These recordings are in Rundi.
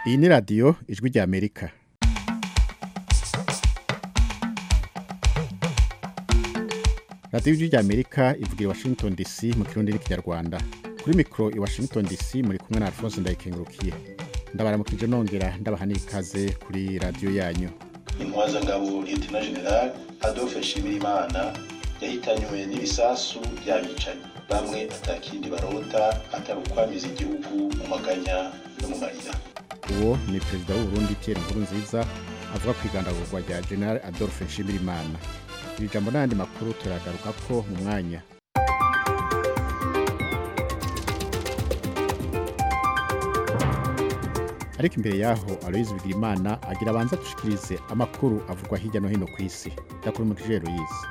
iyi ni radiyo ijwi rya amerika radiyo ijwi rya amerika ivugira i washington dc mu kirundi n'ikinyarwanda kuri mikoro i washington dc muri kumwe na alphonse ndayikengurukiye ndabaramukije nongera ndabaha n'ikaze kuri radiyo yanyu intwazangabo lieutenant general adolphe nshimirimana yahitanywe n'ibisasu by'abicanyi bamwe atakindi barota atari ukwamiza igihugu mu maganya no mu marira uwo ni perezida w'uburundi pierre nkurunziza avuga ku igandagurwa rya general adolphe nshimirimana iri jambo n'ayandi makuru turagaruka ko mu mwanya ariko imbere yaho aloyizi bigirimana agira abanza dushikirize amakuru avugwa hirya no hino ku isi ndakuri mu kijero yize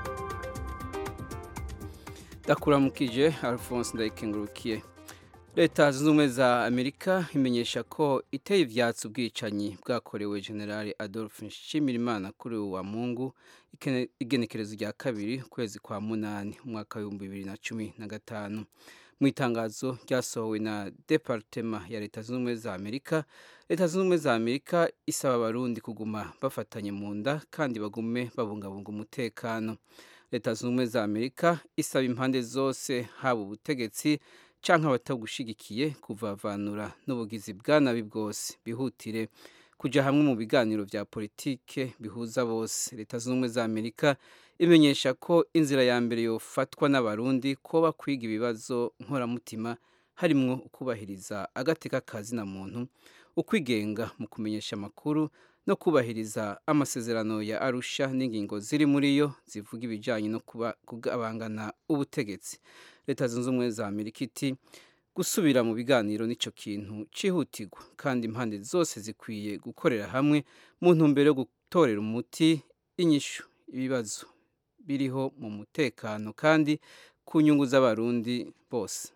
ndakuramukije alphonse ndayikengurukiye leta zunze ubumwe za amerika imenyesha ko iteye ivyatsi ubwicanyi bwakorewe generale adolphe nshimirimana kuri ubu wa mungu ikene- igenekerezo rya kabiri ukwezi kwa munani umwaka w'ibihumbi bibiri na cumi na gatanu mu itangazo ryasohowe na departema ya leta zunze ubumwe za amerika leta zunze ubumwe za amerika isaba abarundi kuguma bafatanye mu nda kandi bagume babungabunga umutekano leta zunze ubumwe za amerika isaba impande zose haba ubutegetsi canke abatagushigikiye kuvavanura n'ubugizi bwa nabi bwose bihutire kuja hamwe mu biganiro vya politike bihuza bose leta zunze ubumwe za amerika imenyesha ko inzira ya mbere yofatwa n'abarundi koba kwiga ibibazo nkoramutima harimwo ukubahiriza agateka kazina muntu ukwigenga mu kumenyesha amakuru no kubahiriza amasezerano ya arusha n'ingingo ziri muri yo zivuga ibijyanye no kuba kugabangana ubutegetsi leta zunze ubumwe za amerika iti gusubira mu biganiro nicyo kintu cyihutirwa kandi impande zose zikwiye gukorera hamwe mu ntumbero yo gutorera umuti inyishu ibibazo biriho mu mutekano kandi ku nyungu z'abarundi bose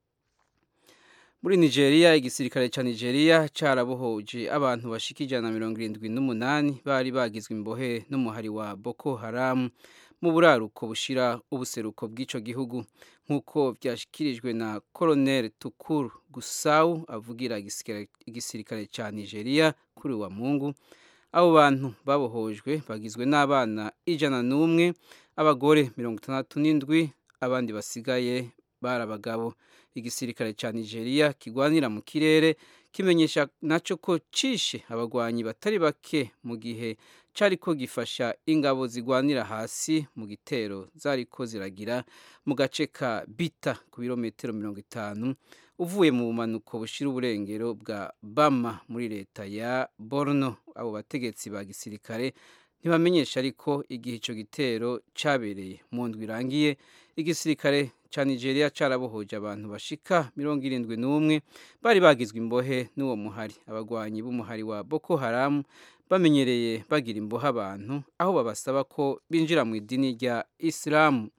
muri nigeria igisirikare cya nigeria cyarabohoje abantu bashika ijana na mirongo irindwi n'umunani bari bagizwe imbohe n'umuhari wa boko haramu mu buraruko bushira ubuseruko bw'ico gihugu nk'uko vyashikirijwe na colonel tukuru gusawu avugira igisirikare- igisirikare ca nigeria kuri uwa mungu abo bantu babohojwe bagizwe n'abana ijana n'umwe abagore mirongo itandatu n'indwi abandi basigaye bari abagabo igisirikare cya nigeria kigwanira mu kirere kimenyesha naco ko cishe abagwanyi batari bake mu gihe cariko gifasha ingabo zigwanira hasi mu gitero zariko ziragira mu gace ka bita ku birometero mirongo itanu uvuye mu bumanuko bushira uburengero bwa bama muri leta ya borno abo bategetsi ba gisirikare ntibamenyesha ariko igihe ico gitero cabereye mu ndwi irangiye igisirikare ca nigeria carabohoje abantu bashika mirongo irindwi n'umwe bari bagizwe imbohe n'uwo muhari abagwanyi b'umuhari wa boko haramu bamenyereye bagira imbohe abantu aho babasaba ko binjira mu idini rya isilamu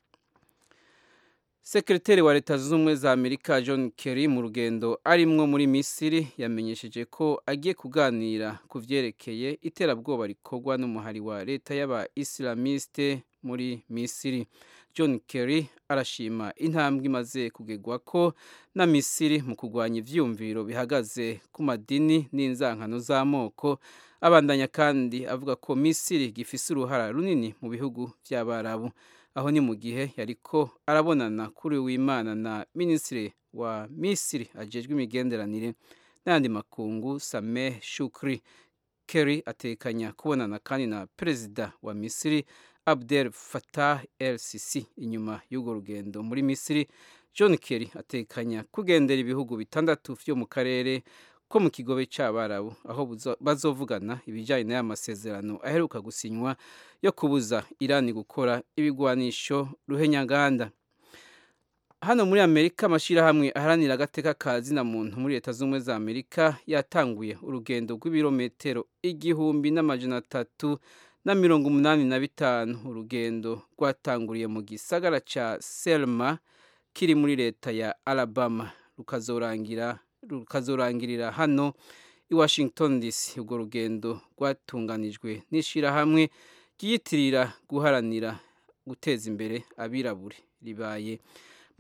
sekreteri wa leta zunze ubumwe za amerika john kerry mu rugendo arimwo muri misiri yamenyesheje ko agiye kuganira ku vyerekeye iterabwoba rikorwa n'umuhari wa leta y'aba isilamiste muri misiri john kerry arashima intambwe imaze kugegwa ko na misiri mu kurwanya ivyumviro bihagaze ku madini n'inzankano z'amoko abandanya kandi avuga ko misiri gifise uruhara runini mu bihugu vy'abarabu aho ni mu gihe yariko arabonana kuri w'imana na minisitiri wa misiri ajejwe imigenderanire n'ayandi makungu sameh shukri kerry atekanya kubonana kandi na perezida wa misiri abdel fatah el sisi inyuma y'urwo rugendo muri misiri john kerry atekanya kugendera ibihugu bitandatu vyo mu karere ko mu kigobe c'abarabu aho buzo- bazovugana ibijyanye n'aya masezerano aheruka gusinywa yo kubuza irani gukora ibigwanisho ruhenyaganda hano muri amerika amashyirahamwe aharanira agateka ka zina muntu muri leta z'ubumwe za amerika yatanguye urugendo rw'ibirometero igihumbi n'amajana atatu na mirongo umunani na bitanu urugendo rwatanguriye mu gisagara ca selma kiri muri leta ya alabama rukazorangira rukazorangirira hano i washington dc urwo rugendo rwatunganijwe n'ishyirahamwe ryiyitirira guharanira guteza imbere abirabure ribaye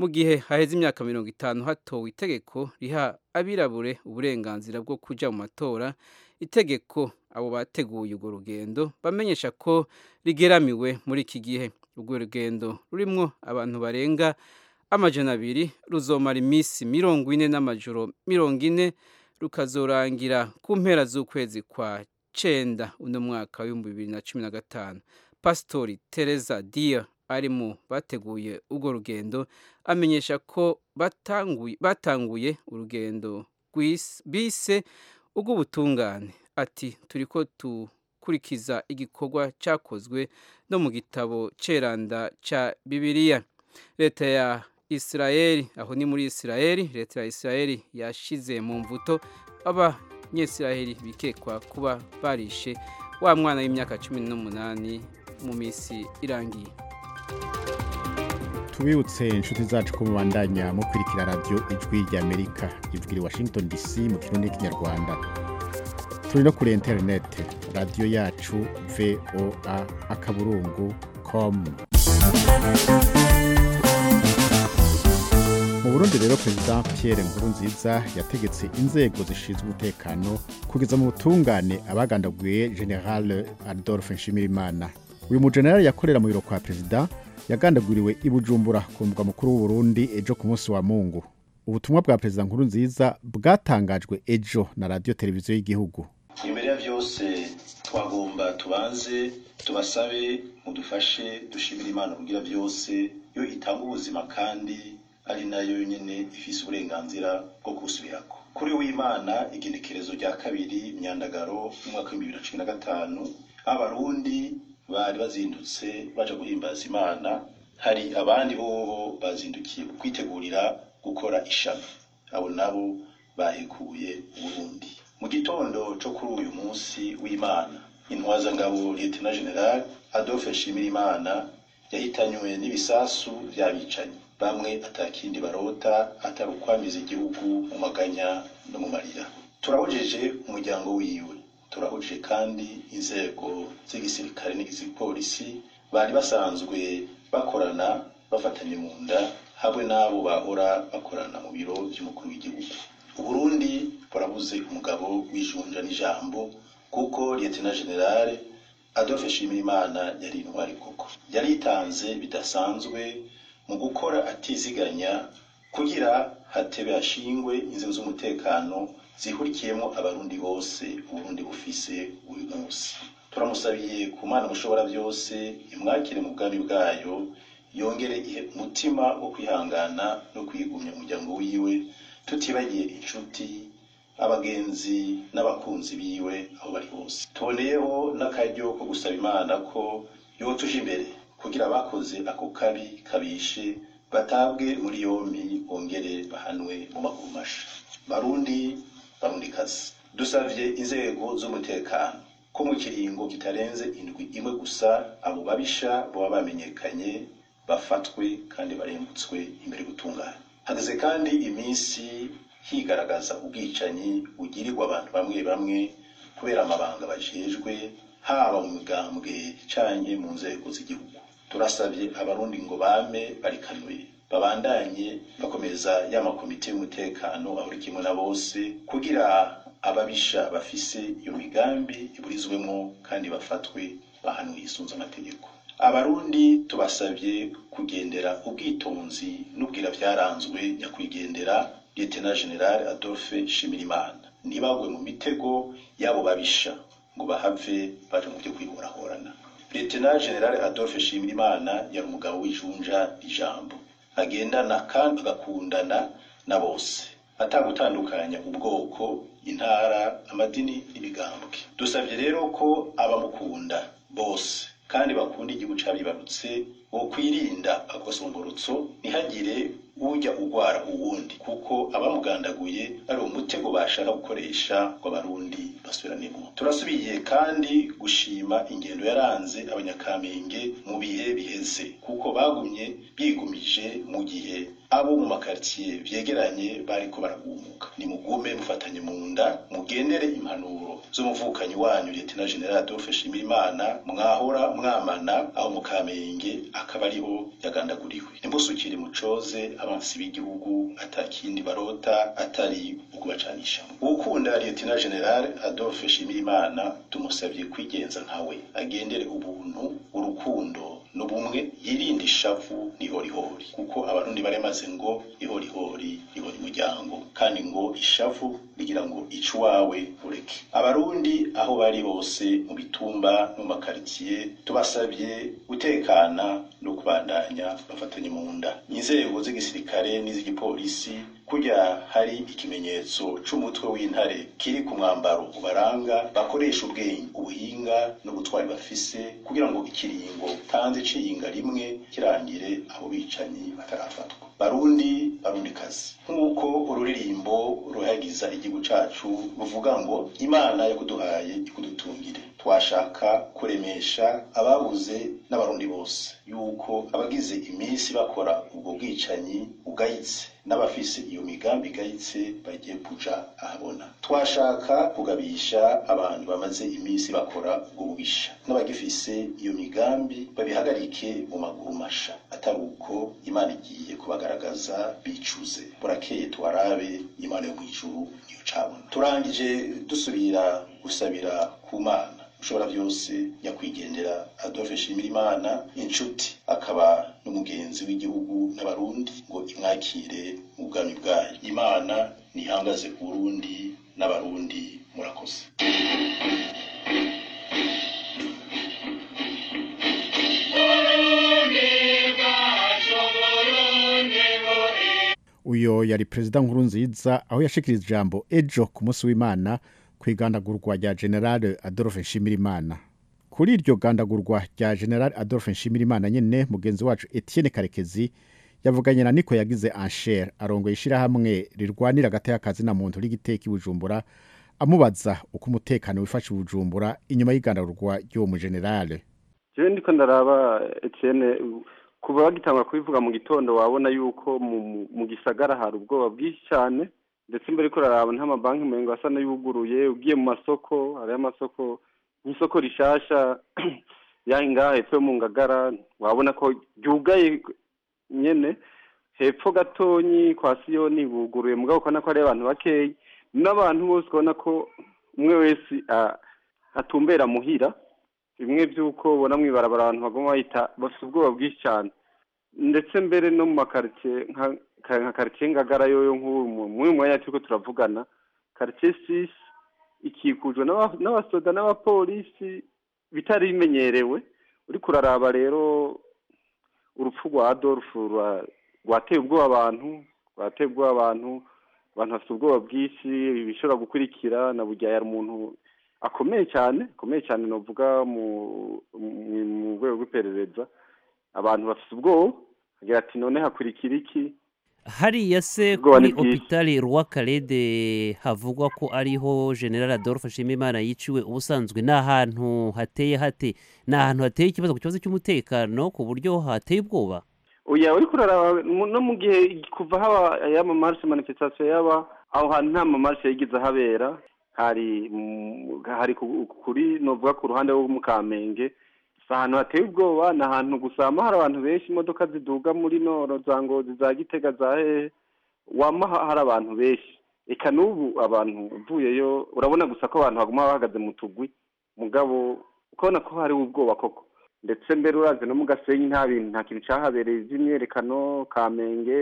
mu gihe haheze imyaka mirongo itanu hatowe itegeko riha abirabure uburenganzira bwo kuja mu matora itegeko abo bateguye urwo rugendo bamenyesha ko rigeramiwe muri iki gihe urwo rugendo rurimwo abantu barenga amajana abiri ruzomara iminsi mirongo ine n'amajoro mirongo ine rukazorangira ku mpera z'ukwezi kwa cenda uno mwaka w'ibihumbi bibiri na cumi na gatanu pasitori tereza dia ari mu bateguye urwo rugendo amenyesha ko batanguye, batanguye urugendo bise ubw'ubutungane ati turiko tukurikiza igikorwa cyakozwe no mu gitabo ceranda ca bibiliya leta ya isirayeli aho ni muri isirayeli leta ya isirayeli yashize mu mvuto abanyesirayeli bikekwa kuba barishe wa mwana w'imyaka cumi n'umunani mu minsi irangiye tubibutse inshuti zacu ko mubandanya mukurikira radiyo ijwi ry'amerika ijwi washington dc mu kirundi n'ikinyarwanda turi no kuri interineti radiyo yacu voa akaburungu komu mu burundi rero perezida pierre nkurunziza yategetse inzego zishinzwe umutekano kugeza mu butungane abagandaguye general adolphe nshimirimana uyu mujenerali yakorera mu biro kwa perezida yagandaguriwe i bujumbura ku mugwa mukuru w'uburundi ejo ku munsi wa mungu ubutumwa bwa perezida nkurunziza bwatangajwe ejo na radiyo televiziyo y'igihugu imbere ya byose twagomba tubanze tubasabe mudufashe dushimire imana kugira byose yo itanga ubuzima kandi ari nayo nyine ifise uburenganzira bwo kusubirako kuri w'imana igenekerezo rya kabiri myandagaro y'umwaka w'ibihumbi bibiri na cumi na gatanu abarundi bari bazindutse baja guhimbaza imana hari abandi bobo bazindukiye kwitegurira gukora ishami abo nabo bahekuye uburundi mu gitondo cyo kuri uyu munsi w'imana intwazangabo lieutenant general adolphe nshimirimana yahitanywe n'ibisasu by'abicanyi bamwe atakindi barota atari ukwamiza igihugu mu maganya no mu marira turahojeje umuryango wiwe turahuje kandi inzego z'igisirikare n'igipolisi bari basanzwe bakorana bafatanye mu nda hamwe n'abo bahora bakorana mu biro by'umukuru w'igihugu uburundi burabuze umugabo w'ijunja n'ijambo kuko lieutenant general adolphe nshimirimana yari intwari koko yaritanze bidasanzwe mu gukora atiziganya kugira hatebe hashingwe inzego z'umutekano zihurikiyemo abarundi bose uburundi bufise uyu munsi turamusabiye ku mana mushobora byose imwakire mu bwami bwayo yongere ihe umutima wo kwihangana no kwigumya umuryango wiwe tutibagiye inshuti abagenzi n'abakunzi biwe aho bari hose tuboneyeho n'akaryo ko gusaba imana ko yotuje imbere kugira abakoze ako kabi kabishe batabwe muri yombi bongere bahanwe mu maguru masha barundi barundikazi dusavye inzego z'umutekano ko mu kiringo kitarenze indwi imwe gusa abo babisha baba bamenyekanye bafatwe kandi barembutswe imbere gutungana hageze kandi iminsi higaragaza ubwicanyi bugirirwa abantu bamwe bamwe kubera amabanga bajejwe haba mu migambwe canke mu nzego z'igihugu turasabye abarundi ngo bame barikanuye babandanye bakomeza ya makomite y'umutekano ahuri kimwe na bose kugira ababisha bafise iyo migambi iburizwemo kandi bafatwe bahanwe yisunze amategeko abarundi tubasabye kugendera ubwitonzi n'ubwira byaranzwe nyakwigendera lieutenant general adolphe nshimirimana ntibagwe mu mitego y'abo babisha ngo bahave baje mu byo kwihorahorana lieutenant general adolphe nshimirimana yari umugabo w'ijunja ijambo agendana kandi agakundana na bose atagutandukanya ubwoko intara amadini n'imigambwe dusabye rero ko abamukunda bose kandi bakunda igihugu cabibarutse wo kwirinda agosomborotso ntihagire ujya ugwara uwundi kuko abamugandaguye ari umutego bashaka gukoresha ngo abarundi basubiranemo turasubiye kandi gushima ingendo yaranze abanyakamenge mu bihe biheze kuko bagumye bigumije mu gihe abo mu makaritsiye vyegeranye bariko baragumuka nimugume mufatanye mu nda mugendere impanuro z'umuvukanyi wanyu Lieutenant General Adolphe Shimirimana mwahora mwamana aho mu Kamenge akaba ariho yagandaguriwe ntimusukire mucoze abansi b'igihugu atakindi barota atari ukubacanisha ukunda Lieutenant General Adolphe Shimirimana tumusabye kwigenza nkawe agendere ubuntu urukundo n'ubumwe yirinde ishavu n'ihorihori kuko abarundi baremaze ngo ihorihori ihori muryango kandi ngo ishavu rigira ngo ico wawe ureke abarundi aho bari hose mu bitumba no mu makaritsiye tubasabye gutekana no kubandanya bafatanye mu nda inzego z'igisirikare n'iz'igipolisi kurya hari ikimenyetso c'umutwe w'intare kiri ku mwambaro ubaranga bakoresha ubwenge ubuhinga no gutwara bafise kugira ngo ikiringo tanze ciyinga rimwe kirangire abo bicanyi batarafatwa barundi barundi kazi nk'uko ururirimbo ruhagiza igihugu cacu ruvuga ngo imana yakuduhaye ikudutungire twashaka kuremesha ababuze n'abarundi bose yuko abagize iminsi bakora ubwo bwicanyi bugayitse n'abafise iyo migambi igayitse bagiye kuja ahabona twashaka kugabisha abantu bamaze iminsi bakora ubwo bubisha n'abagifise iyo migambi babihagarike mu maguru masha atari uko imana igiye kubagaragaza bicuze burakeye tuwarabe imana yo mw'ijuru niyo cabona turangije dusubira gusabira ku mana ushobora byose nyakwigendera Adolphe Shimirimana inshuti akaba n'umugenzi w'igihugu n'abarundi ngo imwakire mu bwami bwayo imana nihangaze ku Burundi n'abarundi murakoze uyo yari perezida nkuru nziza aho yashikiriza ijambo ejo ku munsi w'imana ku igandagurwa rya generale adolphe nshimirimana kuri iryo gandagurwa rya generale adolphe nshimirimana nyene mugenzi wacu etienne karekezi yavuganye na niko yagize anshere arongoye ishirahamwe rirwanira agateka na muntu rigiteka ibujumbura amubaza uko umutekano wifashe ibujumbura inyuma y'igandagurwa ry'uwo mugenerale jewe ndiko ndaraba etienne kuva bagitangura kubivuga mu gitondo wabona yuko mu gisagara hari ubwoba bwinshi cyane ndetse imbere ko uraraba nta mabanki mengo asa n'ayuguruye ugiye mu masoko hariyo amasoko nk'isoko rishasha yaha ngaha hepfo yo mu ngagara wabona ko ryugaye nyene hepfo gatonyi kwa siyoni buguruye mugabo ukabona ko hariyo abantu bakeyi n'abantu bose ubona ko umwe wese atumbera muhira bimwe by'uko ubona mu ibarabara abantu bagomba bahita bafite ubwoba bwinshi cyane ndetse mbere no mu makaritsiye nka karitsiye ngagara yoyo nk'ubu muri mwanya turiko turavugana karitsiye sisi ikikujwe n'abasoda n'abapolisi bitari bimenyerewe uriko uraraba rero urupfu rwa adolphe rwateye ubwoba abantu rwateye ubwoba abantu abantu bafite ubwoba bwinshi bishobora gukurikira na burya yari umuntu akomeye cyane akomeye cyane navuga mu rwego rw'iperereza abantu bafite ubwoba agira ati none hakurikira iki hariya se kuri hopitali rwakarede havugwa ko ariho general adolphe nshimimana yiciwe ubusanzwe ni ahantu hateye hate ni ahantu hateye ikibazo ku kibazo cy'umutekano ku buryo hateye ubwoba oya uri kuraraba no mu gihe kuva haba y'amamarishe manifestation yaba aho hantu nta mamarishe yigeze ahabera hari hari kuri novuga ku ruhande rwo mu kamenge si ahantu hateye ubwoba ni ahantu gusa hama hari abantu benshi imodoka ziduga muri noro za ngozi za gitega za hehe wama hari abantu benshi reka n'ubu abantu uvuyeyo urabona gusa ko abantu baguma bahagaze mu tugwi mugabo ukabona ko hariho ubwoba koko ndetse mbere uraze no mu gasenyi nta bintu nta kintu cyahabereye by'imyerekano kamenge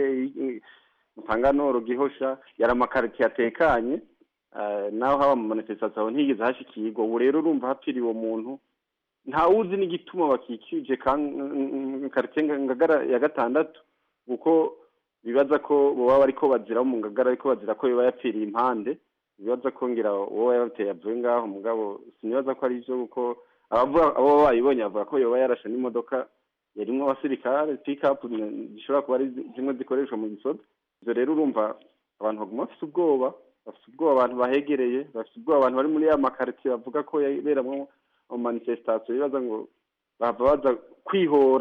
mutanganoro gihosha yari amakaritsiye atekanye naho haba mu manifestation ntiyigeze hashikirwa ubu rero urumva hapfiriye uwo muntu ntawuzi n'igituma bakikije karitsiye ngagara ya gatandatu kuko bibaza ko baba bariko bazira mu ngagara ariko bazira ko yoba yapfiriye impande bibaza ko ngira uwo yabiteye avuye ngaho mugabo sinibaza ko ari byo kuko abo bayibonye bavuga ko yoba yarashe n'imodoka yarimwo abasirikare pikapu zishobora kuba ari zimwe zikoreshwa mu gisoda ibyo rero urumva abantu baguma bafite ubwoba bafite ubwoba abantu bahegereye bafite ubwoba abantu bari muri ya makaritsiye bavuga ko yaberamwo mu manifestation bibaza ngo bava baza kwihora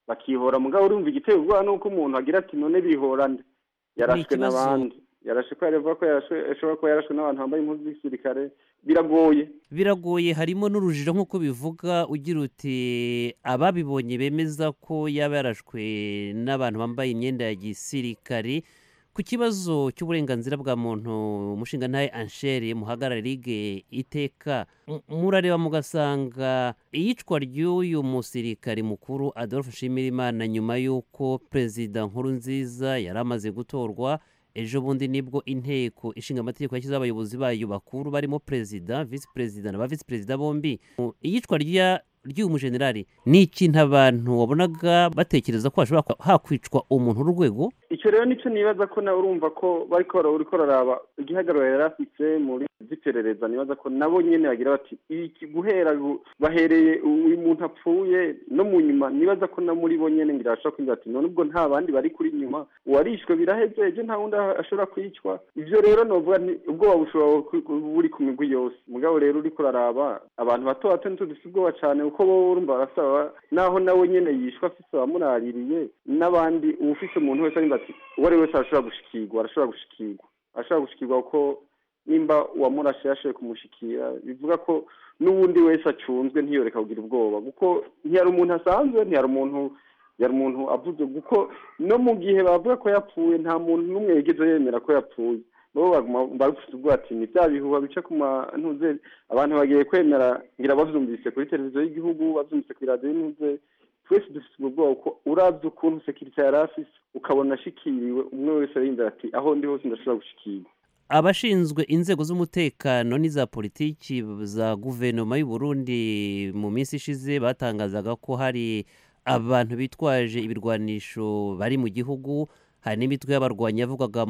bakihora mugabo urumva igiteye ubwoba nuko umuntu agira ati none bihorane yarashwe n'abandi yarashe ko yavuga ko ashobora kuba yarashwe n'abantu bambaye impuzu z'igisirikare biragoye biragoye harimo n'urujijo nk'uko bivuga ugira uti ababibonye bemeza ko yaba yarashwe n'abantu bambaye imyenda ya gisirikare ku kibazo cy'uburenganzira bwa muntu umushinga ntaye ansheri muhagarara ligue iteka murareba mugasanga iyicwa ry'uyu musirikari mukuru adolphe nshimirimana nyuma y'uko perezida nkuru nziza yari amaze gutorwa ejo bundi nibwo inteko ishinga amategeko yashyizeho abayobozi bayo bakuru barimo perezida visi perezida na ba visi perezida bombi iyicwa ry'uyu mujenerali ni ikintu abantu wabonaga batekereza ko hashobora hakwicwa umuntu w'urwego icyo rero nicyo nibaza ko nawe urumva ko bari uri koraraba igihagararo yari afite muri z'iperereza nibaza ko nabo nyine bagira bati iki guhera bahereye uyu muntu apfuye no mu nyuma nibaza ko na muri bo nyine ngira bashobora kugira ati none ubwo nta bandi bari kuri nyuma uwarishwe biraheze ejo nta wundi ashobora kwicwa ibyo rero novuga ni ubwoba bushobora buri ku migwi yose mugabo rero uri kuraraba abantu bato bato ntitudufite ubwoba cyane kuko bo urumva barasaba naho nawe nyine yishwe afite abamuraririye n'abandi ufite umuntu wese ari ati uwo ari wese arashobora gushikirwa arashobora gushikirwa arashobora gushikirwa kuko nimba uwamurashe yashoboye kumushikira bivuga ko n'uwundi wese acunzwe ntiyoreka kugira ubwoba kuko ntiyari umuntu asanzwe ntiyari umuntu yari umuntu avuze kuko no mu gihe bavuga ko yapfuye nta muntu n'umwe yigeze yemera ko yapfuye bo barufite ubwoba ati ni bya bihuha bica ku mantuze abantu bagiye kwemera ngira bavyumvise kuri televiziyo y'igihugu bavyumvise kuri radiyo y'intuze twese dufite ubwo bwoba kuko urabye ukuntu sekirite yari afise ukabona ashikiriwe umwe wese arindira ati aho ndi hose ndashobora gushikirwa abashinzwe inzego z'umutekano n'iza politiki za guverinoma y'u Burundi mu minsi ishize batangazaga ko hari abantu bitwaje ibirwanisho bari mu gihugu hari n'imitwe y'abarwanyi yavugaga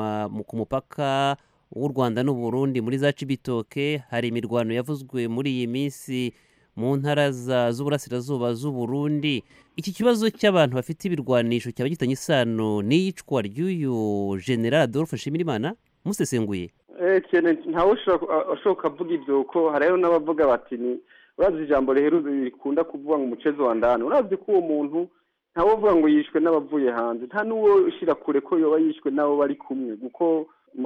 ku mupaka w'u rwanda n'u Burundi muri za cibitoke hari imirwano yavuzwe muri iyi minsi mu ntara z'uburasirazuba z'u Burundi iki kibazo cy'abantu bafite ibirwanisho cyaba gitanye isano n'iyicwa ry'uyu general adolphe nshimirimana musesenguye ntawe ushobora kuvuga ibyo kuko hariho n'abavuga bati ni urazi ijambo riheruze rikunda kuvuga ngo umucezo wa ndani urazi ko uwo muntu ntawe uvuga ngo yishwe n'abavuye hanze nta n'uwo ushyira kure ko yoba yishwe n'abo bari kumwe kuko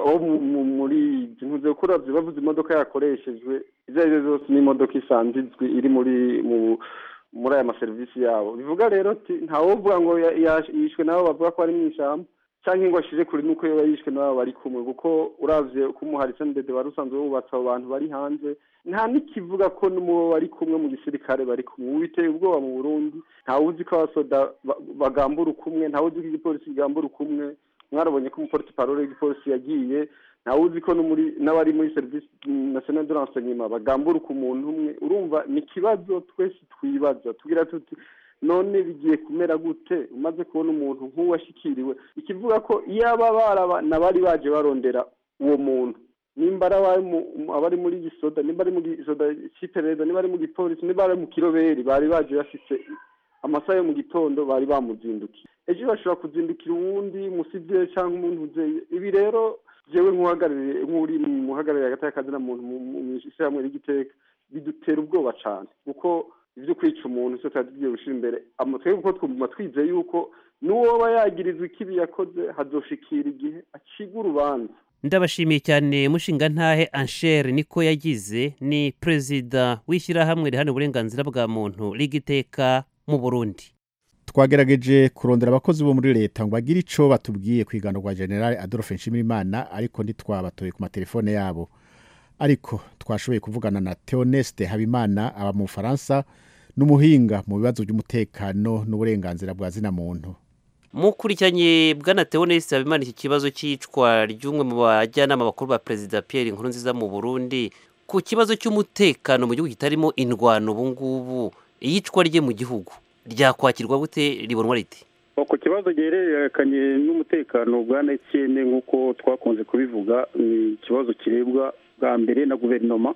muri ntuze ko uravye bavuze imodoka yakoreshejwe izo ari zo zose n'imodoka isanzwe izwi iri muri muri aya maserivisi yabo bivuga rero ntawe uvuga ngo yishwe n'abo bavuga ko ari mu ishyamba cyangwa ngo ashire kure nuko yoba yishwe n'abo bari kumwe kuko uravye ko umuhari sendede wari usanzwe wubatse abo bantu bari hanze nta n'ikivuga ko n'umubo bari kumwe mu gisirikare bari kumwe ubu biteye ubwoba mu burundi ntawe uzi ko abasoda bagambura ukumwe ntawe uzi ko igipolisi kigambura ukumwe mwarabonye ko umupolisi parole w'igipolisi yagiye ntawe uzi ko n'abari muri serivisi national de renseignement bagambura ku muntu umwe urumva ni ikibazo twese twibaza tugira tuti none bigiye kumera gute umaze kubona umuntu nk'uwashyikiriwe ikivuga ko iyo aba barabana bari baje barondera uwo muntu nimba abari muri gisoda nimba ari mu gisoda cy'iperereza niba ari mu gipolisi niba ari mu kiroberi bari baje bafite amasaha yo mu gitondo bari bamuzindukiye ejo bashobora kuzindukira uwundi musivire cyangwa umuntu uzeye ibi rero jewe nk'uhagarariye nk'uri mu hagarariye hagati y'akazina muntu mu ishyirahamwe ry'igiteka bidutera ubwoba cyane kuko ibyo kwica umuntu cyo tuba tugiye gushyira imbere twebwe kuko twumva twizeye yuko n'uwoba yagirizwa ikibi yakoze hazoshikira igihe acibwa urubanza ndabashimiye cyane mushinga ntahe anshere niko yagize ni perezida w'ishyirahamwe rihana uburenganzira bwa muntu rigiteka mu burundi twagerageje kurondera abakozi bo muri leta ngo bagire icyo batubwiye ku igano rwa generale adolphe nshimirimana ariko ntitwabatoye ku matelefone yabo ariko twashoboye kuvugana na theoneste habimana aba mu bufaransa n'umuhinga mu bibazo by'umutekano n'uburenganzira bwa zina muntu mukurikiranye bwana theoneste habimana iki kibazo cy'icwa ry'umwe mu bajyanama bakuru ba perezida pierre nkurunziza mu burundi ku kibazo cy'umutekano mu gihugu kitarimo indwano ubu ngubu iyicwa rye mu gihugu ryakwakirwa gute ribonwa riti ku kibazo gihererekanye n'umutekano bwa netiene nk'uko twakunze kubivuga ni ikibazo kirebwa bwa mbere na guverinoma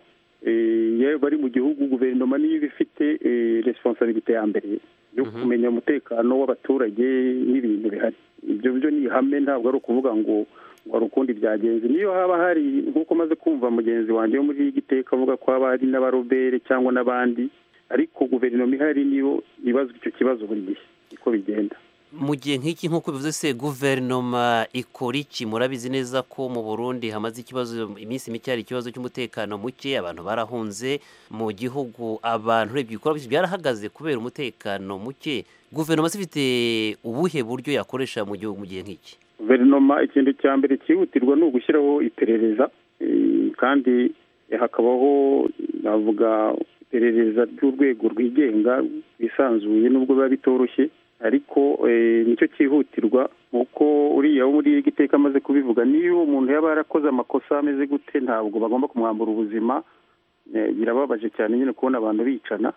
iyo bari mu gihugu guverinoma niyo iba ifite responsabilite ya mbere yo kumenya umutekano w'abaturage n'ibintu bihari ibyo byo ni ihame ntabwo ari ukuvuga ngo ngo hari ukundi byagenze niyo haba hari nk'uko maze kumva mugenzi wanjye wo muri giteka avuga ko haba hari n'abarobere cyangwa n'abandi ariko guverinoma ihari niyo ibazwa icyo kibazo buri gihe niko bigenda mu gihe nk'iki nk'uko bivuze se guverinoma ikora iki murabizi neza ko mu burundi hamaze ikibazo iminsi mike hari ikibazo cy'umutekano muke abantu barahunze mu gihugu abantu urebye ibikorwa byose byarahagaze kubera umutekano muke guverinoma se ifite ubuhe buryo yakoresha mu gihugu mu gihe nk'iki guverinoma ikintu cya mbere cyihutirwa ni ugushyiraho iperereza eh, kandi hakabaho navuga iperereza ry'urwego rwigenga rwisanzuye nubwo biba bitoroshye ariko eh, nicyo cyihutirwa kuko uriya wo muri iri giteka amaze kubivuga niyo umuntu yaba yarakoze amakosa ameze gute ntabwo bagomba kumwambura ubuzima Eh, birababaje cyane nyine kubona abantu bicana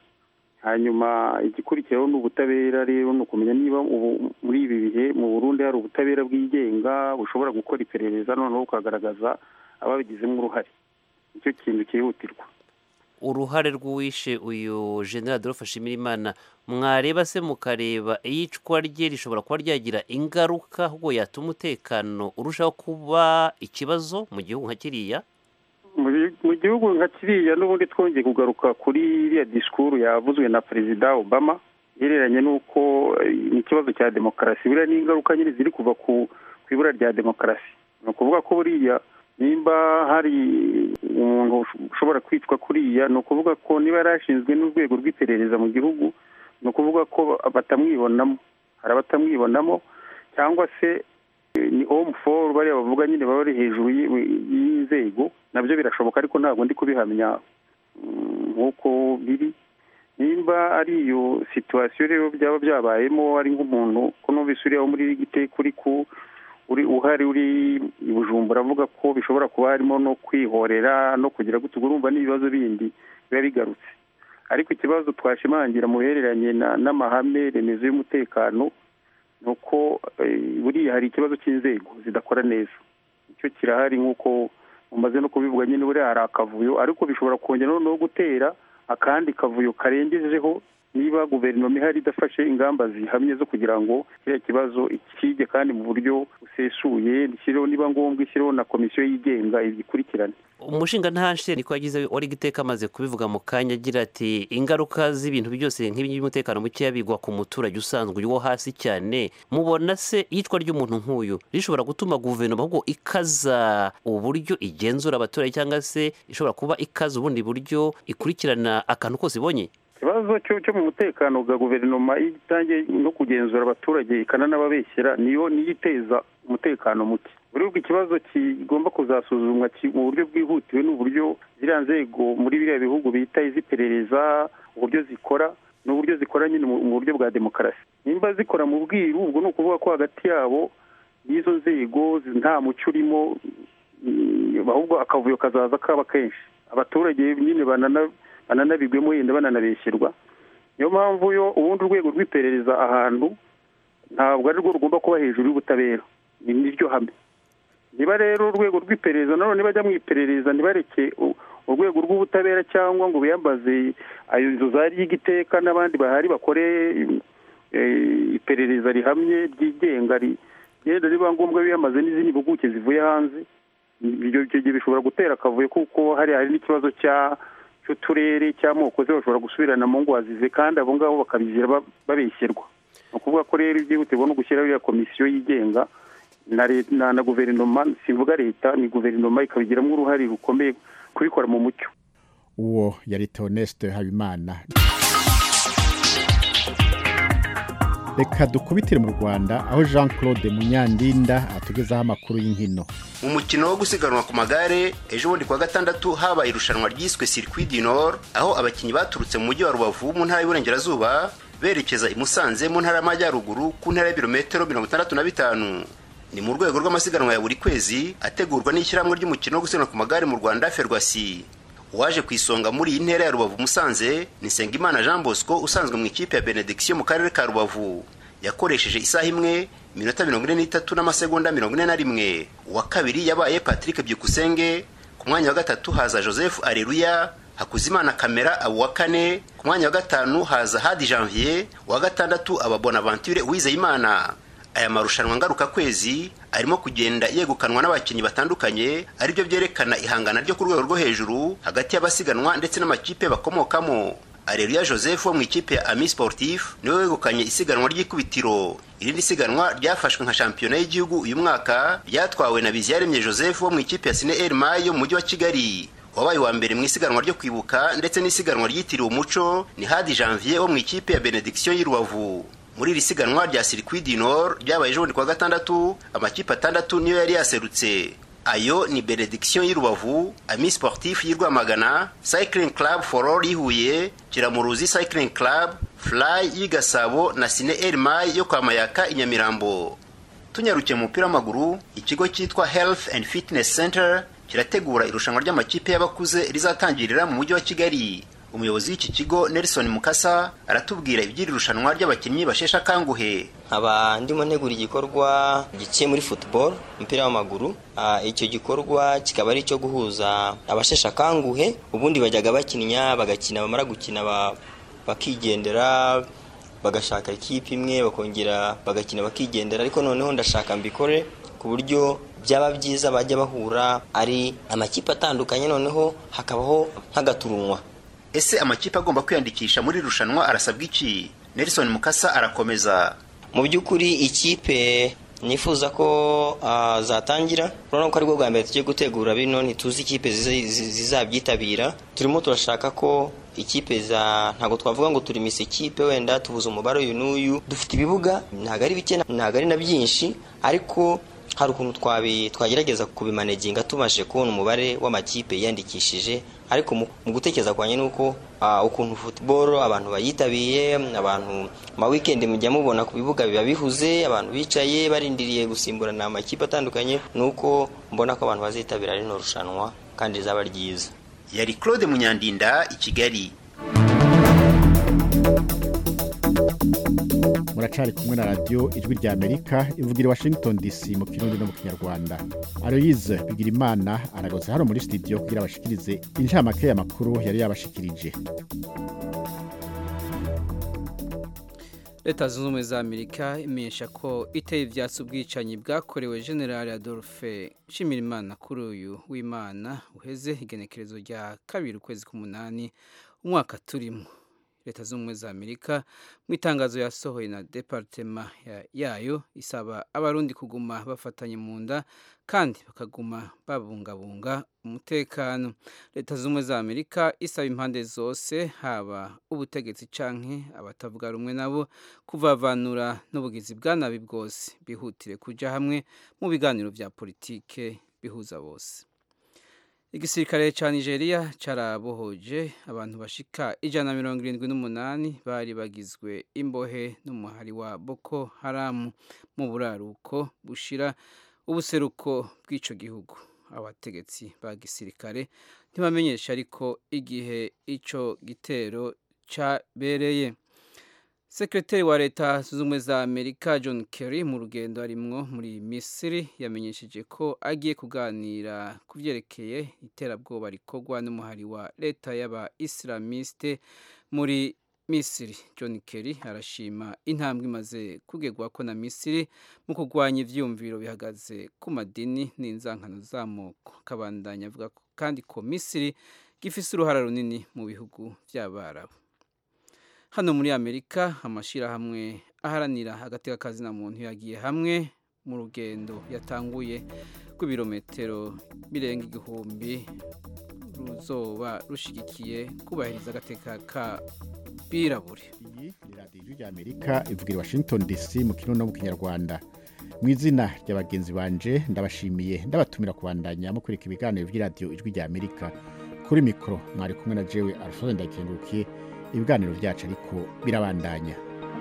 hanyuma igikurikiraho ni ubutabera rero ni ukumenya niba ubu muri ibi bihe mu burundi hari ubutabera bwigenga bushobora gukora iperereza noneho bukagaragaza ababigizemo uruhare nicyo kintu cyihutirwa uruhare rw'uwishe uyu general adolphe nshimirimana mwareba se mukareba iyicwa rye rishobora kuba ryagira ingaruka ahubwo yatuma umutekano urushaho kuba ikibazo mu gihugu nka kiriya Muri- mu gihugu nka kiriya n'ubundi twongeye kugaruka kuri iriya disikuru yavuzwe na perezida obama ihereranye n'uko eh, ni ikibazo cya demokarasi buriya n'ingaruka nyine ziri kuva ku ku ibura rya demokarasi ni ukuvuga ko buriya nimba hari umuntu ushobora kwicwa kuriya ni ukuvuga ko niba yari ashinzwe n'urwego rw'iperereza mu gihugu ni ukuvuga ko batamwibonamo hari abatamwibonamo cyangwa se eh, ni home for bariya bavuga nyine baba bari hejuru y'i- y'inzego nabyo birashoboka ariko ntabwo ndi kubihamya mm, nk'uko biri nimba ari iyo situwasiyo rero byaba byabayemo ari nk'umuntu ko numvise uriya wo muri giteka uri ku uri uhari uri i bujumbura avuga ko bishobora kuba harimo no kwihorera no kugira gutyo urumva n'ibibazo bindi biba bigarutse ariko ikibazo twashimangira mu bihereranye na- n'amahame remezo y'umutekano ni uko eh, buriya hari ikibazo cy'inzego zidakora neza icyo kirahari nk'uko mumaze no kubivuga nyine buriya hari akavuyo ariko bishobora kongera noneho gutera akandi kavuyo karengejeho niba guverinoma ihari idafashe ingamba zihamye zo kugira ngo kiriya kibazo ikige kandi mu buryo busesuye ishyireho niba ngombwa ishyireho na komisiyo yigenga igikurikirane umushinga ntanshe niko yagize wari giteka amaze kubivuga mu kanya agira ati ingaruka z'ibintu byose nk'ibi by'umutekano mukeya bigwa ku muturage usanzwe wo hasi cyane mubona se iyicwa ry'umuntu nk'uyu rishobora gutuma guverinoma ahubwo ikaza uburyo igenzura abaturage cyangwa se ishobora kuba ikaza ubundi buryo ikurikirana akantu kose ibonye ikibazo cyo cyo mu mutekano bwa guverinoma iyo itangiye no kugenzura abaturage ikananababeshyera niyo niyo iteza umutekano muke buri ubwo ikibazo kigomba kuzasuzumwa ki- mu buryo bwihutiwe n'uburyo ziriya nzego muri biriya bihugu bita iz'iperereza uburyo zikora n'uburyo zikora nyine mu mu buryo bwa demokarasi nimba zikora mu bwiru ubwo ni ukuvuga ko hagati yabo y'izo nzego zi- nta mucyo urimo mm, ahubwo akavuyo kazaza kaba kenshi abaturage nyine banana bananabigwemo yenda bananabeshyerwa niyo mpamvu yo ubundi urwego rw'iperereza ahantu ntabwo ari rwo rugomba kuba hejuru y'ubutabera ni niryo hame niba rero urwego rw'iperereza nanone bajya mu iperereza ntibareke u- urwego rw'ubutabera cyangwa ngo biyambaze ayo inzu za ry'igiteka n'abandi bahari bakore eh, iperereza rihamye ryigenga ri- yenda riba ngombwa biyambaze n'izindi mpuguke zivuye hanze ibyo icyo gihe bishobora gutera akavuyo kuko hari hari n'ikibazo cya cy'uturere cy'amoko se bashobora gusubirana mu ngo wazize kandi abo ngabo bakabizira ba- babeshyerwa ni ukuvuga ko rero ibyihutirwa no gushyiraho iriya komisiyo yigenga na leta na, na guverinoma simvuga leta ni guverinoma ikabigiramo uruhare rukomeye kubikora mu mucyo uwo yari Theoneste habimana reka dukubitire mu rwanda aho jean claude munyandinda atugezaho amakuru y'inkino mu mukino wo gusiganwa ku magare ejo bundi kuwa gatandatu habaye irushanwa ryiswe circuit du nord aho abakinnyi baturutse mu mujyi wa rubavu mu ntara y'uburengerazuba berekeza i musanze mu ntara y'amajyaruguru ku ntara y'ibirometero mirongo itandatu na bitanu ni mu rwego rw'amasiganwa ya buri kwezi ategurwa n'ishyirahamwe ry'umukino wo gusiganwa ku magare mu rwanda ferwasi uwaje ku isonga muri iyi ntera ya rubavu musanze ni nsengimana jean bosco usanzwe mu ikipe ya benediction mu karere ka rubavu yakoresheje isaha imwe iminota mirongo ine n'itatu n'amasegonda mirongo ine na rimwe uwa kabiri yabaye patrick byukusenge ku mwanya wa gatatu haza joseph areruya hakuzimana kamera aba uwa kane ku mwanya wa gatanu haza hadi janvier uwa gatandatu aba bonaventure uwizeyimana aya marushanwa ngarukakwezi arimo kugenda yegukanwa n'abakinnyi batandukanye aribyo byerekana ihangana ryo ku rwego rwo hejuru hagati y'abasiganwa ndetse n'amakipe bakomokamo areruya joseph wo mu ikipe ya ami sportif niwe wegukanye isiganwa ry'ikubitiro irindi siganwa ryafashwe nka shampiyona y'igihugu uyu mwaka ryatwawe na biziyaremye joseph wo mu ikipe ya sine el yo mu mujyi wa kigali wabaye wa mbere mu isiganwa ryo kwibuka ndetse n'isiganwa ryitiriwe umuco ni hadi janvier wo mu ikipe ya benediction y'i rubavu muri iri siganwa rya circuit du nord ryabaye ejo bundi kuwa gatandatu amakipe atandatu niyo yari yaserutse ayo ni benediction y'i rubavu ami sportif y'i rwamagana cycling club for all y'ihuye kiramuruzi cycling club fly y'i gasabo na sine elmay yo kwa mayaka i nyamirambo tunyarukiye mu mupira w'amaguru ikigo cyitwa health and fitness center kirategura irushanwa ry'amakipe y'abakuze rizatangirira mu mujyi wa kigali umuyobozi w'iki kigo nelson mukasa aratubwira iby'iri rushanwa ry'abakinnyi basheshe akanguhe nkaba ndimo ntegura igikorwa giciye muri football umupira w'amaguru icyo gikorwa kikaba ari icyo guhuza abasheshe akanguhe ubundi bajyaga bakinya bagakina bamara gukina bakigendera bagashaka ikipe imwe bakongera bagakina bakigendera ariko noneho ndashaka mbikore ku buryo byaba byiza bajya bahura ari amakipe atandukanye noneho hakabaho nk'agaturunwa ese amakipe agomba kwiyandikisha muri irushanwa arasabwa iki nelson mukasa arakomeza mu by'ukuri ikipe nifuza ko zatangira urabona ko aribwo bwa mbere tugiye gutegura bino ntituzi ikipe zizabyitabira turimo turashaka ko ikipe za ntabwo twavuga ngo turi misi ikipe wenda tubuze umubare uyu n'uyu dufite ibibuga ntabwo ari bike ntabwo ari na byinshi ariko hari ukuntu twagerageza kubimaneginga tumaze kubona umubare w'amakipe yiyandikishije ariko mu gutekereza kwanjye ni uko ukuntu futuboro abantu bayitabiye abantu ma wikendi mujya mubona ku bibuga biba bihuze abantu bicaye barindiriye gusimburana amakipe atandukanye ni uko mbona ko abantu bazitabira rino rushanwa kandi rizaba ryiza yari claude munyandinda i kigali muracari kumwe na radiyo ijwi rya amerika ivugira i washington dc mu kirundi no mu kinyarwanda aloyize bigira imana aragotse hano muri studio kugira abashikirize inshamake y'amakuru yari yabashikirije leta zunze ubumwe za amerika imenyesha ko iteye ibyatsi ubwicanyi bwakorewe generale adolphe nshimirimana kuri uyu w'imana uheze igenekerezo rya kabiri ukwezi k'umunani umwaka turimo leta zunze ubumwe za amerika mu itangazo yasohoye na departema yayo isaba abarundi kuguma bafatanye mu nda kandi bakaguma babungabunga umutekano leta zunze ubumwe za amerika isaba impande zose haba ubutegetsi canke abatavuga rumwe nabo kuvavanura n'ubugizi bwa nabi bwose bihutire kuja hamwe mu biganiro vya politike bihuza bose igisirikare cya nigeria cyarabohoje abantu bashika ijana na mirongo irindwi n'umunani bari bagizwe imbohe n'umuhari wa boko haramu mu buraruko bushira ubuseruko bw'icyo gihugu abategetsi ba gisirikare ntibamenyesha ariko igihe icyo gitero cyabereye sekretari wa leta zunze ubumwe za amerika john kerry mu rugendo arimwo muri misiri yamenyesheje ko agiye kuganira ku byerekeye iterabwoba rikorwa n'umuhari wa leta y'aba isilamiste muri misiri john kerry arashima intambwe imaze kugerwa ko na misiri mu kurwanya ivyumviro bihagaze ku madini n'inzankano z'amoko kabandanya avuga kandi ko misiri gifise uruhara runini mu bihugu by'abarabu hano muri amerika amashyirahamwe aharanira agateka kazina muntu yagiye hamwe mu rugendo yatanguye rw'ibirometero birenga igihumbi ruzoba rushigikiye kubahiriza agateka ka birabure iyi ni radiyo ijwi rya amerika ivugira i washington dc mu kirundi no mu kinyarwanda mu izina rya bagenzi banje ndabashimiye ndabatumira kubandanya mukurika ibiganiro by'iradiyo ijwi rya amerika kuri mikoro mwari kumwe na jewe alphonse ndakengurukiye ibiganiro byacu ariko birabandanya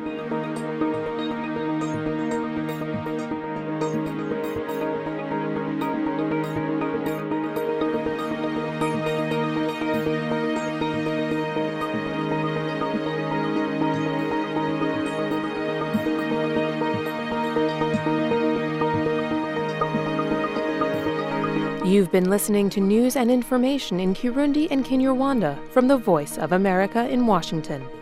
You've been listening to news and information in Kirundi and Kinyarwanda from the Voice of America in Washington.